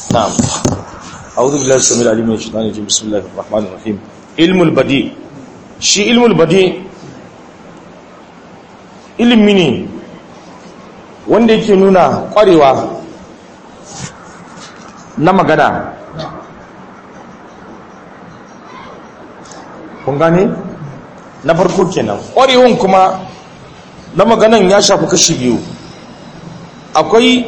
نعم أعوذ بالله السميع العليم من الشيطان الرجيم بسم الله الرحمن الرحيم علم البديع shi ilmul badi ilimi ne wanda yake nuna kwarewa na magana kun gane na farko kenan kwarewan kuma na maganan ya shafi kashi biyu akwai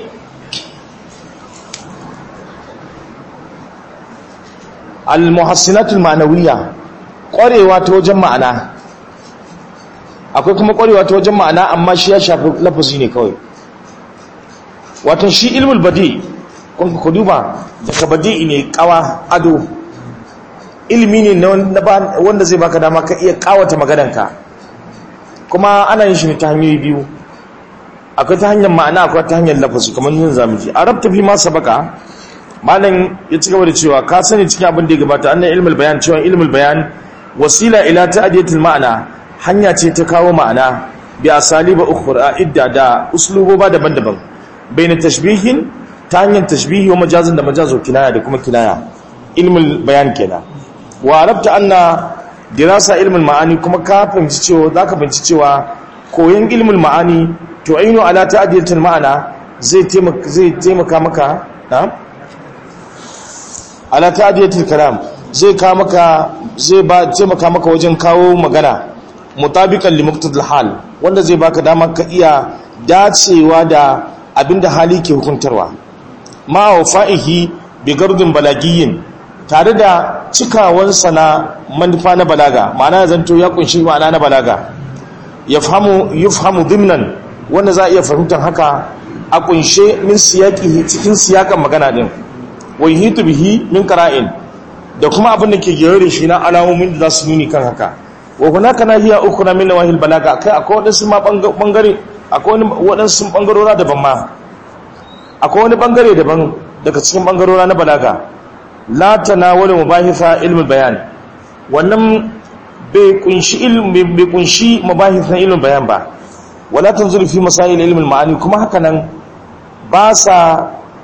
al-muhassinatul ma'nawiyya kwarewa ta wajen ma'ana akwai kuma kwarewa ta wajen ma'ana amma shi ya shafi lafazi ne kawai watan shi ilmul badi kun ku duba daga badi ne kawa ado ilimi ne wanda zai baka dama ka iya kawata maganarka kuma ana yin shi ne ta hanyoyi biyu akwai ta hanyar ma'ana akwai ta hanyar lafazi kamar yin zamuji a rabta fi ma sabaka malam ya ci gaba da cewa ka sani cikin abin da ya gabata annan ilmul bayan cewa ilmul bayan wasila ila ta'diyatul ma'ana hanya ce ta kawo ma'ana bi asaliba ukhra idda da usluboba daban-daban baina tashbihin ta hanyar tashbihi wa majazin da majazo kinaya da kuma kinaya ilmul bayan kenan wa arabta anna dirasa ilmul ma'ani kuma ka fahimci cewa zaka fahimci cewa koyon ilmul ma'ani to ainu ala ta'diyatul ma'ana zai taimaka zai taimaka maka na ala ta'diyatul kalam zai ka maka zai ba taimaka maka wajen kawo magana mutabiqan li muqtadil hal wanda zai baka dama ka iya dacewa da abinda hali ke hukuntarwa ma wafa'ihi bi gardin balagiyyin tare da cikawan sana manufa na balaga ma'ana zanto ya kunshi ma'ana na balaga yafhamu yufhamu dimnan wanda za a iya fahimtar haka a kunshe min siyaqi cikin siyakan magana din wa yuhitu bihi min qara'in da kuma abin da ke gere da shi na alamomin da za su nuni kan haka wa hunaka nahiya ukhra min nawahil balaga kai akwai wadansu ma bangare akwai wani wadansu bangarora daban ma akwai wani bangare daban daga cikin bangarora na balaga la tanawala mubahitha ilmul bayan wannan bai kunshi ilmi bai kunshi mubahitha ilmul bayan ba wala tanzuru fi masail ilmul ma'ani kuma haka nan ba sa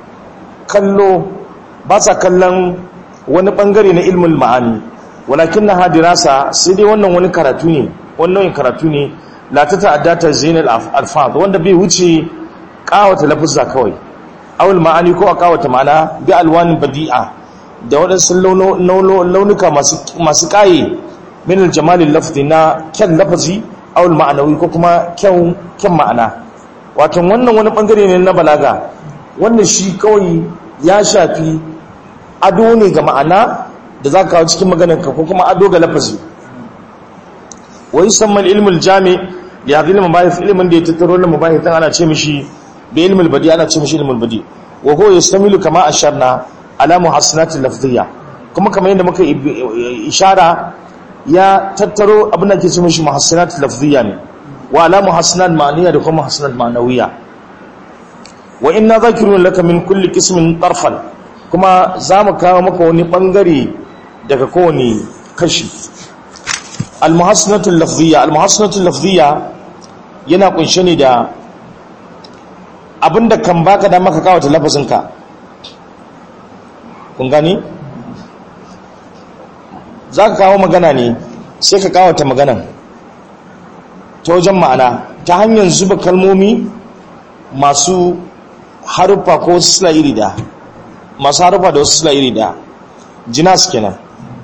kallo ba sa kallon wani bangare na ilmin ma'ani walakin na hadirasa sai dai wannan wani karatu ne wannan karatu ne la ta ta'adda ta zainal alfaz wanda bai wuce kawata lafuzza kawai awul ma'ani ko a kawata ma'ana bi alwanin badi'a da waɗansu launuka masu kaye min aljamalin lafzi na kyan lafazi awul ma'anawi ko kuma kyan ma'ana wato wannan wani bangare ne na balaga wannan shi kawai ya shafi ado ne ga ma'ana da za ka kawo cikin maganarka ko kuma ado ga lafazi wai samman ilmul jami ya hadin mabahith ilmin da ya tattaro na mabahith ana ce mishi da ilmul badi ana ce mishi ilmul badi wa huwa yastamilu kama asharna ala muhassinatil lafziyya kuma kamar yadda muka ishara ya tattaro abin da ke ce mishi muhassinatil lafziyya ne wa ala muhassinat ma'aniyya da kuma muhassinat ma'nawiyya wa inna zakirun laka min kulli qismin tarfan kuma za mu kawo maka wani bangare daga kowane kashi almuhassanatul lafziyya almuhassanatul lafziyya yana kunshe ne da abinda kan baka da maka kawo ta lafazinka kun gani za ka kawo magana ne sai ka kawo ta maganan ta wajen ma'ana ta hanyar zuba kalmomi masu haruffa ko wasu sila iri da masu haruffa da wasu sila iri da jinas kenan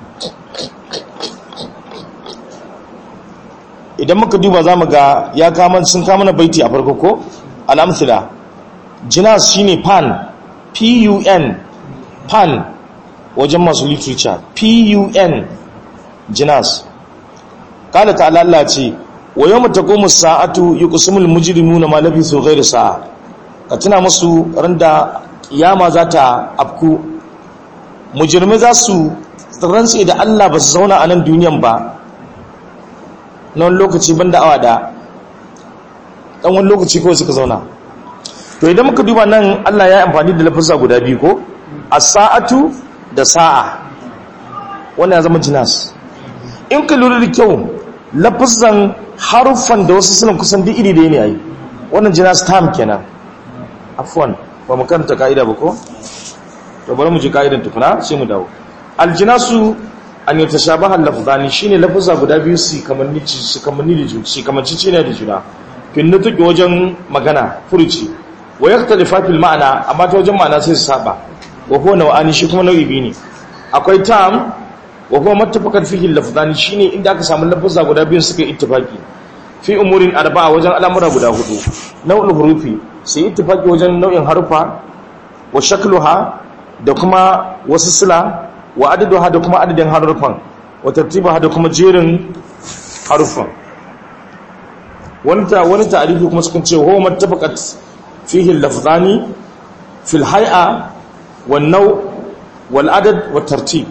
idan muka duba za mu ga ya kama sun kama na baiti a farko ko al'amthila jinas shine pan p-u-n pan wajen masu literature p-u-n jinas kada ta alalla ce wa yau matakomu sa'atu yi kusumul mujirimu na malafi so gairu sa'a ka tuna musu randa kiyama za ta afku mujirmi za su rantse da Allah ba su zauna a nan duniyan ba na wani lokaci ban awa da ɗan wani lokaci kawai suka zauna to idan muka duba nan Allah ya amfani da lafisa guda biyu ko a sa'atu da sa'a wannan ya zama jinas in ka lura da kyau lafisan haruffan da wasu suna kusan duk iri da ne ai wannan jinas tam kenan afwan ba mu karanta ka'ida ba ko to bari mu ji ka'idan tukuna sai mu dawo aljinasu an yi tashabaha lafzani shine lafza guda biyu su kamanni su kamanni da juna su kamanci ne da juna kin nutuki wajen magana furuci wa yaktalifa fil ma'ana amma ta wajen ma'ana sai su saba wa huwa naw'ani shi kuma nau'i biyu ne akwai tam wa huwa mattafaqat fihi lafzani shine inda aka samu lafza guda biyu suka ittifaki fi umurin arba'a wajen al'amura guda hudu nau'ul hurufi sai ittifaki wajen nau'in harufa wa shakluha da kuma wasu sila wa adaduha da kuma adadin harufan wa tartibaha da kuma jerin harufan wani ta wani ta'arifi kuma sukan ce huwa mattafaqat fihi lafzani fil hay'a wan naw wal adad wat tartib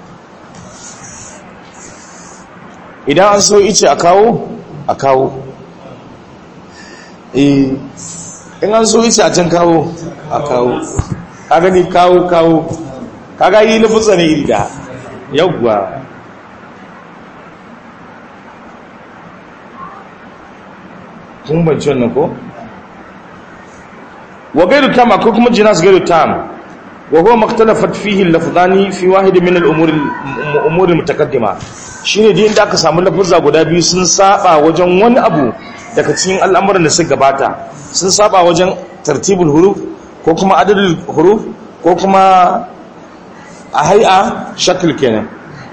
idan an so ice a kawo a kawo eh in an so ice a can kawo a kawo ka gani kawo kawo kaga yi lafutsa ne iri da yawwa kun banci wannan ko wa gairu tam akwai kuma jinas gairu tam wa huwa maktalafat fihi lafzani fi wahid min al-umur al-umur al-mutaqaddima shine da inda aka samu lafuzza guda biyu sun saba wajen wani abu daga cikin al'amuran da suka gabata sun saba wajen tartibul huruf ko kuma adadul huruf ko kuma a hai'a shakil kenan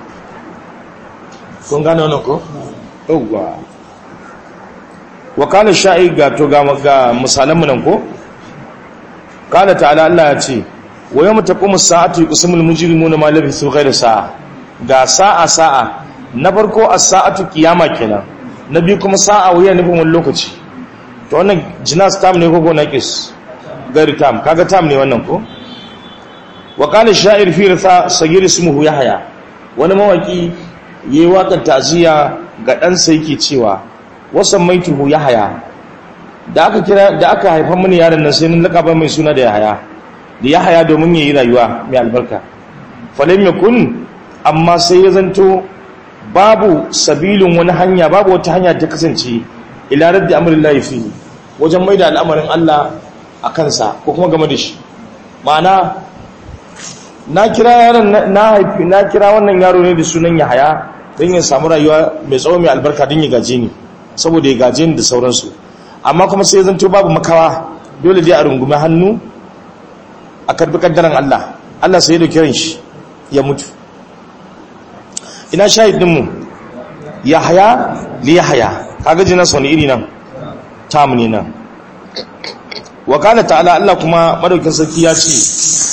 kun gane wannan ko? yauwa wa kana sha'i ga to ga misalanmu nan ko? kana ta'ala Allah ya ce wa yau mutaƙumu sa'atu ƙusurmul mujirimu na malabi su kai da sa'a ga sa'a sa'a na farko a sa'atu kiyama kenan na biyu kuma sa'a wuya nufin wani lokaci to wannan jinas tam ne ko ko naƙis gari tam kaga tam ne wannan ko? wa kana sha'ir fi rasa sagir ismuhu yahya wani mawaki yayi waƙar taziya ga ɗansa yake cewa wasan maituhu yahya da aka kira da aka haifa mini yaron nan sai mun lakaba mai suna da yahya da yahya domin yayi rayuwa mai albarka falam yakun amma sai ya zanto babu sabilun wani hanya babu wata hanya ta kasance ila raddi amrillahi fi wajen maida al'amarin Allah a kansa ko kuma game da shi ma'ana na kira yaron na haifi na kira wannan yaro ne da sunan Yahaya don ya samu rayuwa mai tsawo mai albarka don ya gaje ni saboda ya gaje ni da sauransu amma kuma sai zanto babu makawa dole dai a rungume hannu a karbi kaddaran Allah Allah sai ya dauki ran shi ya mutu ina shahidin mu Yahaya li Yahaya kaga jina sani iri nan tam ne nan wa kana ta'ala Allah kuma madaukin sarki ya ce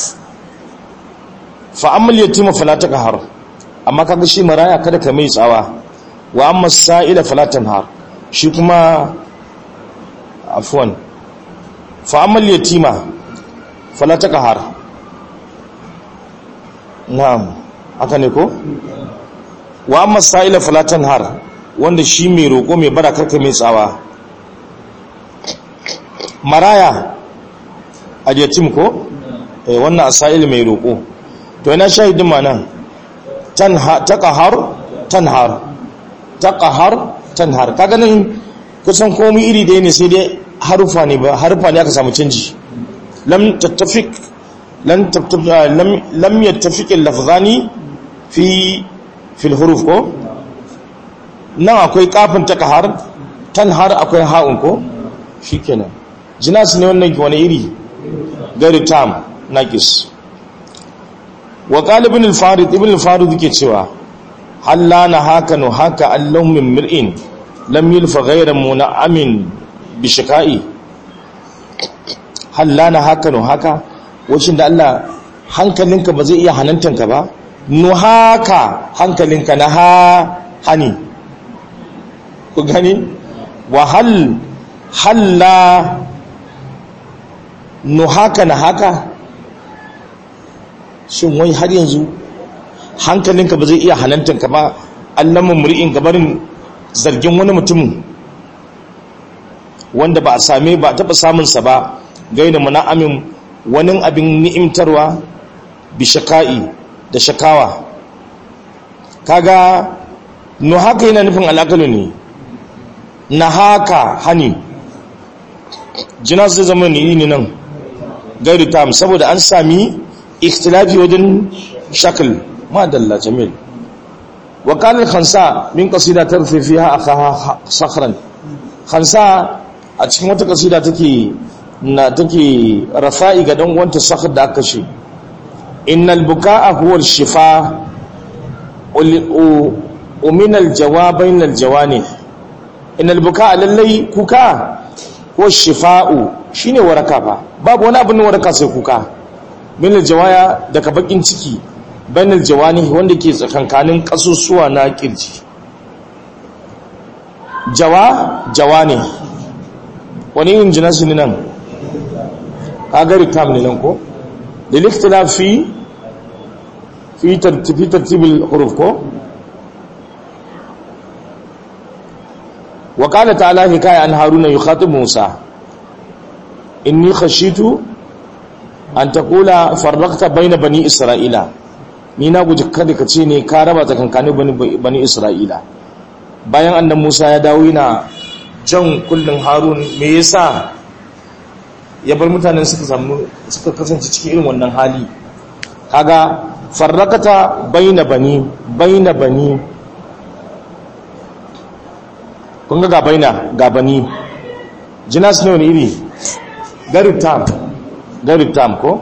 fa'ammal yatima fala taqhar amma kaga shi maraya kada ka mai tsawa wa amma sa'ila fala tanhar shi kuma afwan fa'ammal yatima fala taqhar na'am haka ne ko wa amma sa'ila fala tanhar wanda shi mai roko mai bara karka mai tsawa maraya a yatim ko eh wannan asail mai roko to ina shahidin ma nan taqahar tanhar taqahar tanhar kaga nan kusan komai iri da ne sai dai harufa ne ba harufa ne aka samu canji lam tattafiq lam lam lam yattafiq al-lafzani fi fil huruf ko nan akwai kafin taqahar tanhar akwai ha'un ko shikenan jinas ne wannan wani iri gari tam naqis wa qalibin al-farid ibn al-farid yake cewa halla na haka no haka allahum min mir'in lam yulfa ghayra mun'amin bi shika'i halla na haka no haka wacin da Allah hankalinka ba zai iya hanantanka ba no haka hankalinka na ha hani ku gani wa hal halla no haka na haka shin wai har yanzu hankalinka ba zai iya hanantanka ba allamin muri'in gabarin zargin wani mutum wanda ba a same ba taɓa samunsa ba gaida muna'amin wani abin ni'imtarwa bi shaka'i da shakawa kaga no haka yana nufin al'akalu ne na haka hani jina zai zama ne ne nan gairu tam saboda an sami ikhtilafi wajen shakl ma dalla jamil wa kana khansa min qasida tarfi fiha akhaha sakhran khansa a cikin wata kasida take na take rafa'i ga dan uwanta sakhr da aka shi innal bukaa huwa al-shifa ومن الجواب بين الجوانب ان البكاء lallai kuka ko shifa'u shine waraka fa babu wani abin waraka sai kuka min aljawaya daga bakin ciki bain aljawani wanda ke tsakankanin kasusuwa na kirji jawa jawani wani yin jinasi ne nan kagari tam ne nan ko da liktilafi fi tartibul huruf ko وقال تعالى حكاية عن هارون يخاطب موسى إني خشيت أن تقول فرقت بين بني إسرائيل نينا guji kada ka ce ne ka raba tsakankanin bani bani Isra'ila bayan annan Musa ya dawo yana jan kullun Harun me yasa ya bar mutanen suka samu suka kasance cikin irin wannan hali kaga farrakata baina bani baina bani kun ga gabaina gabani jinas ne wani iri garib tam garib tam ko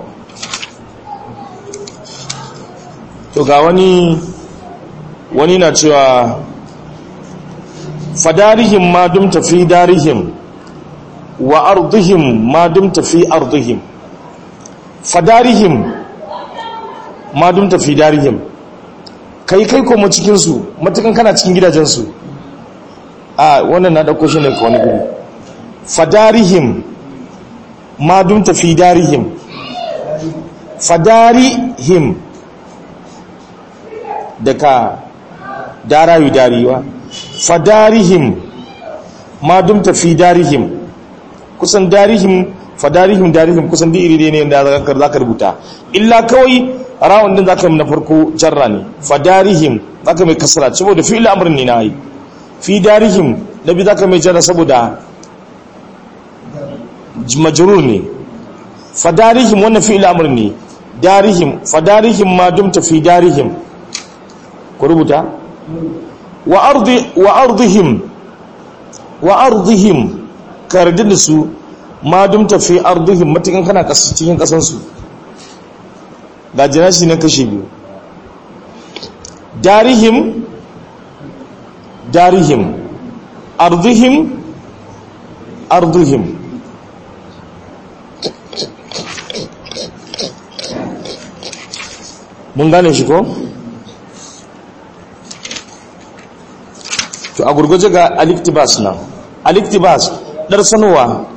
to ga wani wani na cewa fadarihim ma dumta fi darihim wa ardihim ma dumta fi ardihim fadarihim ma dumta fi darihim kai kai kuma cikinsu matukan kana cikin gidajensu a wannan na ɗauko shi ne ka wani guri fadarihim ma dumta fi darihim fadarihim daga darayu dariwa fadarihim ma dumta fi darihim kusan darihim fadarihim darihim kusan da iri ne da za ka rubuta illa kawai rawun din za ka na farko jarra ne fadarihim za ka mai kasara saboda fi al'amurin ne na yi fi darihim na bi za ka mai jarra saboda majrur ne fadarihim wannan fi al'amurin ne darihim fadarihim ma dumta fi darihim ku rubuta wa ardi wa ardihim wa ardihim kardin su ma dumta fi ardihim matakin kana kasu cikin kasan su ga jinashi na kashe biyu darihim darihim ardihim ardihim mun gane shi ko? to a gurguje ga aliktibas nan aliktibas ɗar sanowa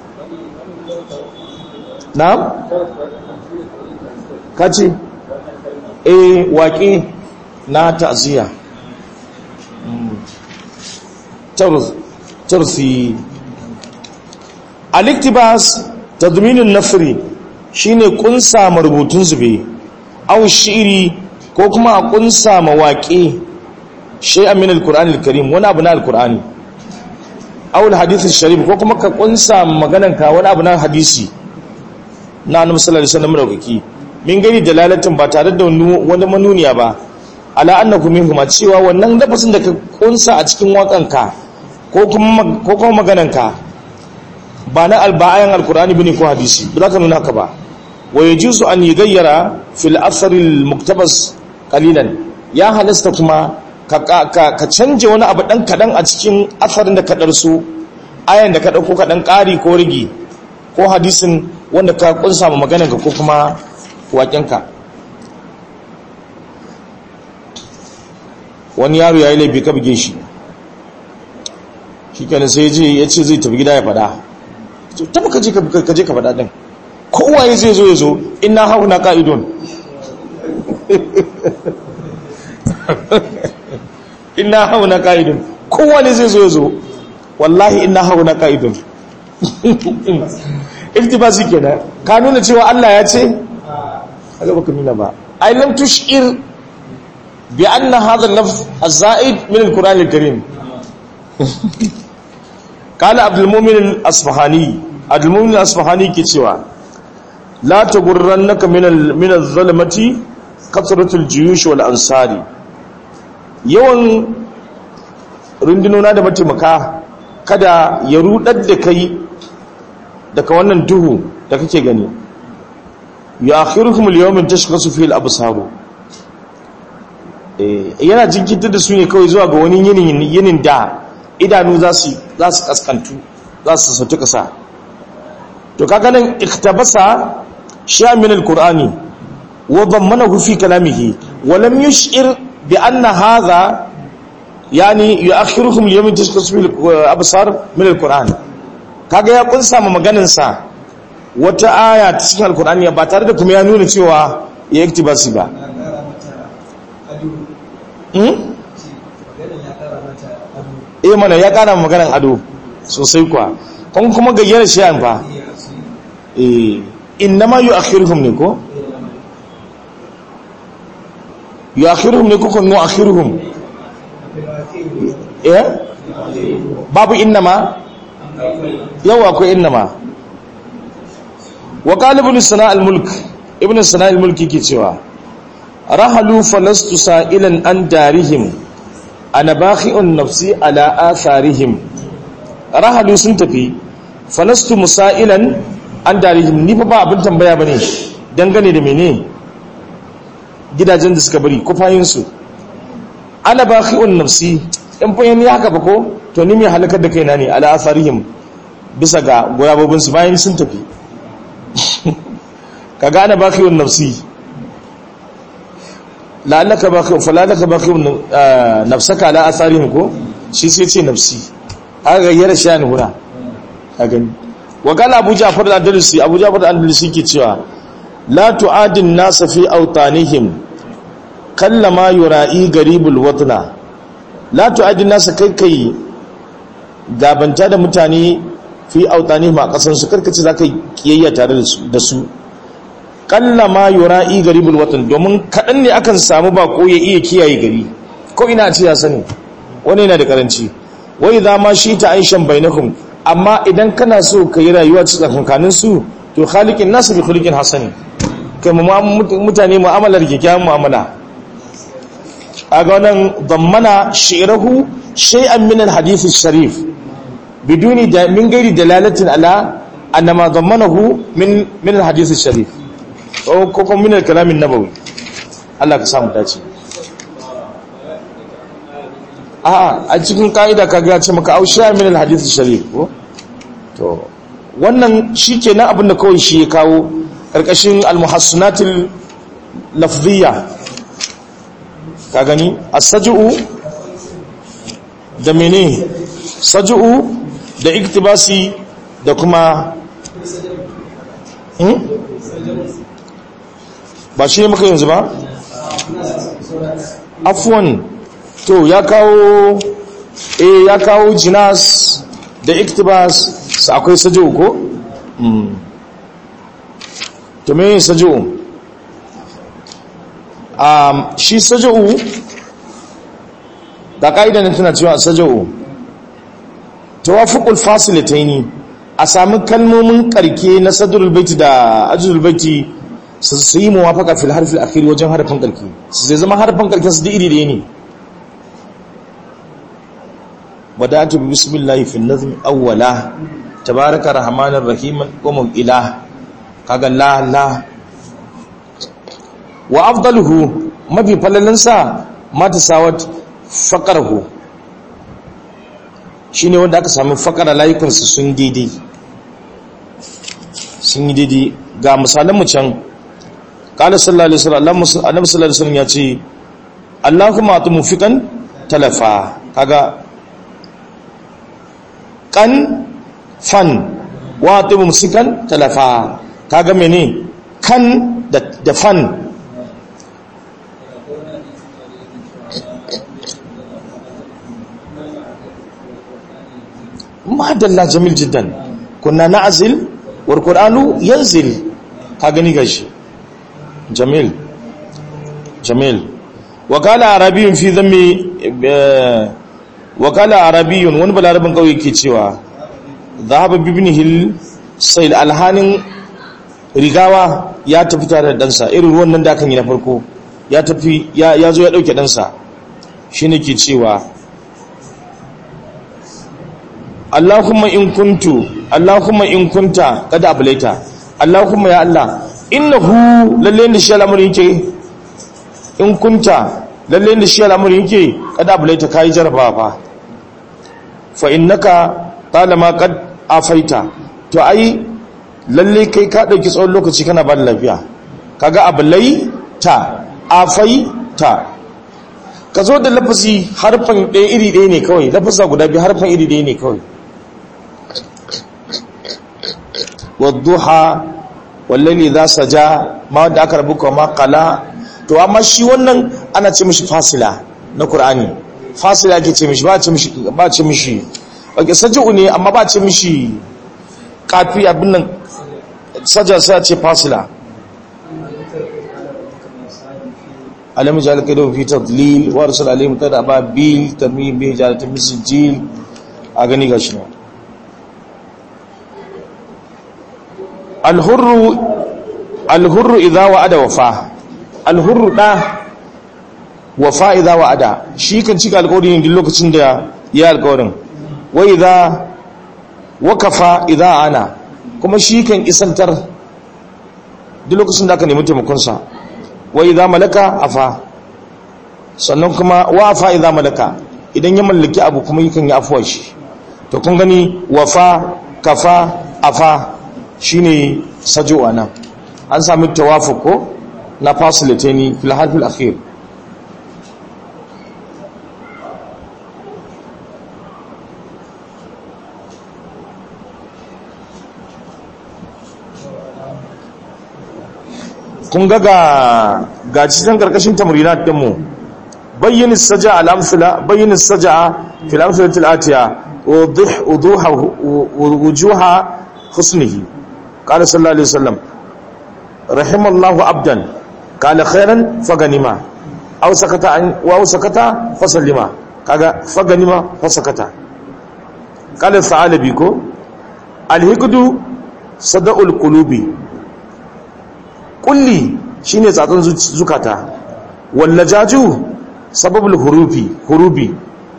na? kaci e waƙe na ta'aziyya tarfi aliktibas tadminin nafri shine kunsa marubutun zube au shiri ko kuma a kunsa mawaƙe shay'an min al-Qur'an al-Karim wani abu na al-Qur'ani aw al-hadith al-sharif ko kuma ka kunsa maganan ka wani abu na hadisi na Annabi sallallahu alaihi wasallam daukaki min gani dalalatin ba tare da wani manuniya ba ala annakum minhum cewa wannan lafazin da ka kunsa a cikin wakanka ko kuma ko kuma maganan ka ba na al-ba'ayan al-Qur'ani bane ko hadisi ba za ka nuna haka ba wa yajuzu an yughayyara fil athar al-muktabas qalilan ya halasta kuma ka canje wani abu ɗan kaɗan a cikin asarin da kaɗar su ayan da ka ɗauko kaɗan ƙari ko rigi ko hadisin wanda ka ƙunsa ma maganarka ko kuma waƙenka wani yaro ya yi laifi ka buge shi shi kenan sai ya ce zai tafi gida ya faɗa tafi ka je ka faɗa ɗin kowaye zai zo ya zo ina hau na ƙa'idon inna hauna ka'idun kowane zai zo zo wallahi inna hauna ka'idun iftibasi kenan ka nuna cewa Allah ya ce kaga baka nuna ba ai lam tushir bi anna hadha al-lafz az-za'id min al-Qur'an al-Karim قال عبد المؤمن الاصفهاني عبد المؤمن الاصفهاني ke cewa la taghurrannaka min min az-zalamati kasratul juyush wal ansari yawan rundunona da mataimaka kada ya rudar da kai daga wannan duhu da kake gani ya akhirukum al-yawmin tashkhasu fihi al-absaru eh yana jinkitar da su ne kawai zuwa ga wani yinin yinin da idanu za su za su kaskantu za su sauti kasa to kaga nan iktabasa sha min al-qur'ani wa dammanahu fi kalamihi wa lam yush'ir bi anna hadha yani yu'akhirukum al-yawmin tashkhasu fihi al-absar min al-qur'an kaga ya kunsa ma maganin sa wata aya ta cikin alkur'ani ba tare da kuma ya nuna cewa ya yi basi ba eh mana ya kara maganan ado sosai kuwa kun kuma gayyar shi yan fa eh innama yu'akhiruhum ne ko yu'akhiruhum ne ko kun nu'akhiruhum eh babu innama yawa akwai innama wa qalibun sana al-mulk ibn sana al-mulk yake cewa rahalu falastu sa'ilan an darihim ana bakhi'un nafsi ala atharihim rahalu sun tafi falastu musailan an darihim ni fa ba abin tambaya bane dangane da mene gidajen da suka bari kufayin su ana bakhi'un nafsi in fa yani haka ba ko to ni mai halakar da kaina ne ala atharihim bisa ga goyabobin su bayan sun tafi ka gane bakiyun nafsi la'allaka bakiyun falalaka bakiyun nafsaka ala asarihim ko shi sai ce nafsi aka gayyara shi ne hura a gani wa gala abu ja'far da andalusi abu ja'far da andalusi ke cewa la tu'adin nasa fi autanihim kallama yura'i garibul watna la tu'adin nasa kai kai gabanta da mutane fi autanihim a kasansu karkace za ka kiyayya tare da su kalla ma yura'i garibul watan domin kaɗan ne akan samu bako ya iya kiyaye gari ko ina ce ya sani wani yana da karanci wai za ma shi ta aishan bainakum amma idan kana so ka yi rayuwa cikin kankanin su to khaliqin nasu bi khuluqin hasani kai mutane mu'amalar kyakkyawan mu'amala aga wannan dammana shi'rahu shay'an min al-hadith sharif biduni da min gairi dalalatin ala annama dammanahu min min al-hadith sharif ko kuma min al-kalam an-nabawi Allah ka samu dace a a cikin kaida kaga ya ce maka ausha min al-hadith sharif ko to wannan shikenan abin da kawai shi ya kawo karkashin al-muhassanatil lafziyya ka gani as-saj'u da mene saj'u da iktibasi da kuma ba shi ne muka yanzu ba afwan to ya kawo eh ya kawo jinas da iktibas sa akwai saj'u ko to me saj'u um shi saj'u da kaidan tana cewa saj'u tawafuqul fasilataini a sami kalmomin karke na sadrul baiti da ajrul baiti su yi muwafaqa fil harfi al akhir wajen harfin karke su zai zama harfin karke su da iri da ne wadatu bismillah fi nazm awwala tabaraka rahmanir rahim wa ila kaga la la wa afdaluhu mafi falalansa mata sawat faqarhu shi ne wanda aka sami fakara layukansu sun daidai sun yi daidai ga misalanmu can ƙalar sallallahu alaihi wasallam annabi sallallahu alaihi wasallam ya ce allahumma atu mufikan talafa kaga kan fan wa atu musikan talafa kaga mene kan da fan madalla jamil jiddan kunna na'zil wal qur'anu yanzil ka gani gashi jamil jamil wa qala arabiyyun fi dhammi wa qala arabiyyun wani balarabin kauye ke cewa dhahaba ibnihi sayl alhanin rigawa ya tafi tare da ɗansa irin ruwan nan da kan yi na farko ya tafi ya zo ya ɗauke ɗansa shi ne ke cewa Allahumma in kuntu Allahumma in kunta kada abulaita Allahumma ya Allah innahu lalle da shi al'amuri yake in kunta lalle da shi al'amuri yake kada abulaita kai jarabawa fa fa innaka talama qad afaita to ai lalle kai ka dauki tsawon lokaci kana ba da lafiya kaga abulaita afaita ka zo da lafazi harfan ɗaya iri ɗaya ne kawai lafasa guda biyu harfan iri ɗaya ne kawai wadduha wallali za sa ja ma wadda aka rabu kuma kala to amma shi wannan ana ce mishi fasila na Kur'ani. fasila ake ce mishi ba ce mishi ba ce mishi ake saji'u ne amma ba ce mishi kafi abin nan saja sai a ce fasila alam ja'al kaydu fi tadlil wa arsal alayhim tadaba bil tamim bi jalati misjil a gani gashi ne alhurru alhurru idza wa'ada wafa alhurru da wafa idza wa'ada shi kan cika alƙawari ne duk lokacin da ya alƙawarin wa idza wakafa idza ana kuma shi kan isantar duk lokacin da aka nemi taimakon sa wa idza malaka afa sannan kuma wa afa idza malaka idan ya mallaki abu kuma yakan yi afuwa shi to kun gani wafa kafa afa shine sajo anan an sami tawafuq ko na fasilitani fil harfil akhir kun ga ga cikin karkashin tamrinat din mu bayyin saja al-amsala bayyin saja fil amsalati al-atiya wuduh wuduha wujuha husnihi qala sallallahu alaihi wasallam rahimallahu abdan qala khairan faganima aw sakata an wa sakata fasallima kaga faganima fasakata qala sa'alabi ko al-hikdu sada'ul qulubi kulli shine tsatsan zukata wallajaju sababul hurufi hurubi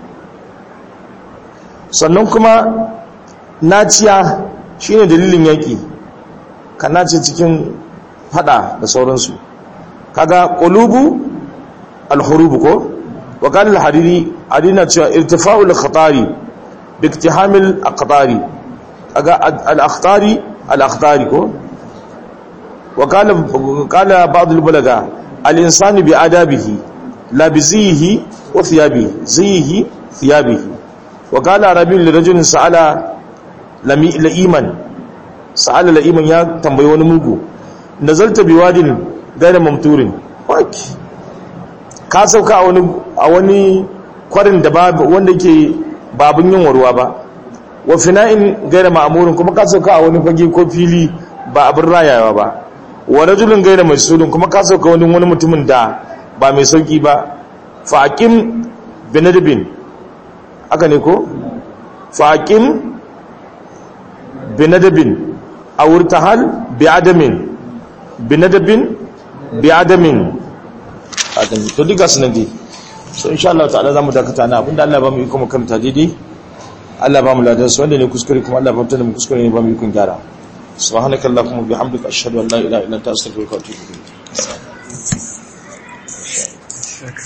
sannan kuma naciya shine dalilin yaki ka nace cikin fada da sauransu kaga qulubu alhurubu ko wa qala al-hariri adina cewa irtifa'ul khatari bi iktihamil aqtari kaga al-akhtari al-akhtari ko وقال قال بعض البلغاء الانسان بادابه لا بزيه وثيابه زيه ثيابه وقال عربي لرجل سأل لئيما سأل لئيما يا tambayi wani mugu nazalta biwadin gaira mamturin waki ka sauka a wani a wani kwarin da ba wanda yake babun yin warwa ba wa fina'in gaira ma'amurin kuma ka sauka a wani fage ko fili ba abin rayawa ba wa rajulun gaira mai sulun kuma ka sauka wani wani mutumin da ba mai sauki ba faqim binadbin aka ne ko faqim binadbin aw irtahal bi'adamin binadbin bi'adamin adam to diga sunan dai so insha Allah ta'ala zamu dakata na abinda Allah ba mu iko mu kamta daidai Allah ba mu ladan su wanda ne kuskure kuma Allah ba mu mu kuskure ne ba mu iko gyara سبحانك اللهم وبحمدك اشهد ان لا اله الا انت استغفرك واتوب اليك